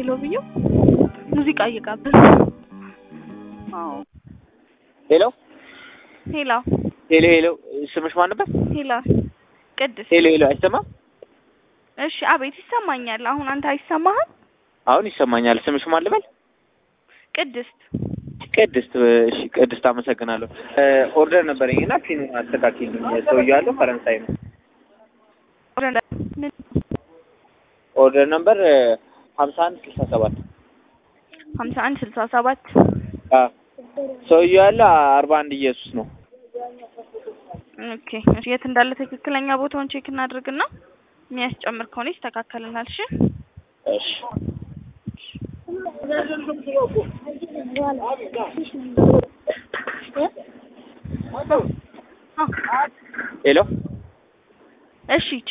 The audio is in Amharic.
ኪሎ ብዬው ሙዚቃ እየጋበዝ ሄሎ ሄላ ሄሎ ሄሎ ስምሽ ማን ነበር? ሄላ ቅድስት ሄሎ ሄሎ አይሰማም? እሺ አቤት ይሰማኛል። አሁን አንተ አይሰማህም? አሁን ይሰማኛል። ስምሽ ማን ልበል? ቅድስት ቅድስት። እሺ ቅድስት አመሰግናለሁ። ኦርደር ነበረኝ እና ፒኑ አስተካክልኝ። ሰውዬው ያለው ፈረንሳይ ነው። ምን ኦርደር ነበር ሀምሳ አንድ ስልሳ ሰባት ሀምሳ አንድ ስልሳ ሰባት ሰውዬው ያለው አርባ አንድ ኢየሱስ ነው። ኦኬ እሺ፣ የት እንዳለ ትክክለኛ ቦታውን ቼክ እናድርግና የሚያስጨምር ከሆነ ይስተካከልናል። እሺ እሺ ሄሎ እሺ